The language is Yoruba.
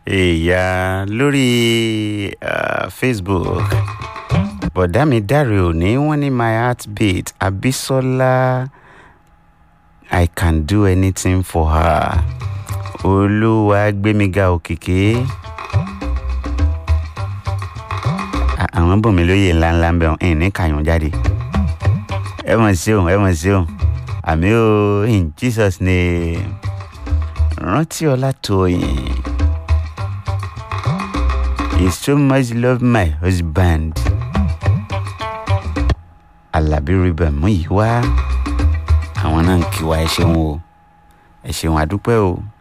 èèyàn lórí uh, facebook bọ̀dá mi dáre òní wọ́n ní my heartbeat abisola i can do anything for her olúwa gbémiga òkìkí À- àwọn bòmí lóye ńláńlá ń bẹ̀ ọ́n ẹ̀ ní kàyún jáde ẹ mọ̀ sí òun ẹ mọ̀ sí òun àmì o in jesus name rántí ọlátòyìn he so much love my husband alábí ribẹ̀ mú yìí wá àwọn náà ń kí wa ẹ ṣeun o ẹ ṣeun àdúpẹ́ o.